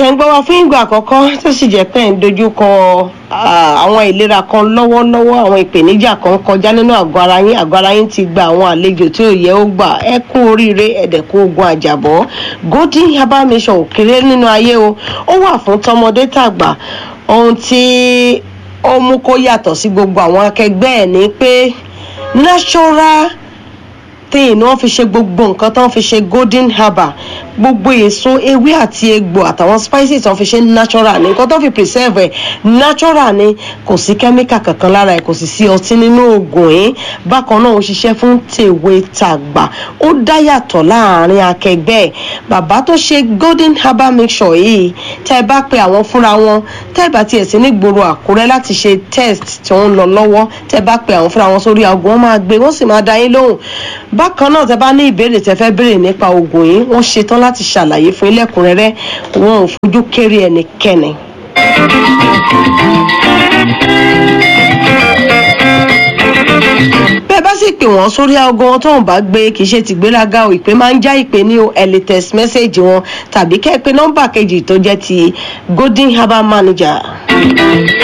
ṣẹ̀ṣẹ̀ ń gbọ́ wa fún ìgbà àkọ́kọ́ tó sì jẹ́ pé ẹ̀ ń dojúkọ àwọn ìlera kan lọ́wọ́lọ́wọ́ àwọn ìpèníjà kan kọjá nínú àgọ́ ara yín àgọ́ ara yín ti gba àwọn àlejò tí ò yẹ ó gbà ẹ kú oríire ẹ̀dẹ̀kú ogun àjàbọ́ golden herbal mission ò kéré nínú ayé o ó wà fún tọmọdé tàgbà ohun tí ó mú kó yàtọ̀ sí gbogbo àwọn akẹgbẹ́ ẹ̀ ní pé natural thing wọ́n fi ṣe gbogbo nǹkan tó ń fi ṣe golden herbal gbogbo èso ewé àti egbò àtàwọn spices tó ń fi ṣe natural ni nǹkan tó fi preserve ẹ̀ natural ni kò sí kẹ́míkà kankan lára ẹ̀ kò sì sí ọtí nínú oògùn yìí bákan náà ó ṣiṣẹ́ fún tèwe tàgbà ó dá yàtọ̀ láàrin akẹgbẹ́ ẹ̀ bàbá tó ṣe golden herbal mixture yìí tẹ́ ẹ bá pe àwọn fúnra wọn tẹ́ ẹ bá tiẹ̀ sí nígboro àkúrẹ́ láti ṣe test tí wọ́n ń lọ lọ́wọ́ tẹ́ ẹ bá pe àwọn fúnra wọn sórí aago wọn máa gbé wọ́n sì máa dá yín lóhùn bákan náà tẹ́ bá ní ìbéèrè tẹ́ fẹ́ béèrè nípa oògùn yìí wọ́n ṣetán láti ṣàlàyé fún ilẹ̀kùnrẹ́rẹ́ wọn ò fojú kéré ẹnikẹ́ni. bẹ́ẹ̀ bá sì pè wọ́n sórí aago wọn tóun bá gbé kì í ṣe tìgbéraga o ìpè máa ń já ìpè ní o ẹ lè text message wọn tàbí kẹ́ ẹ pé nọ́mbà kejì tó jẹ́ ti golden herbal manager.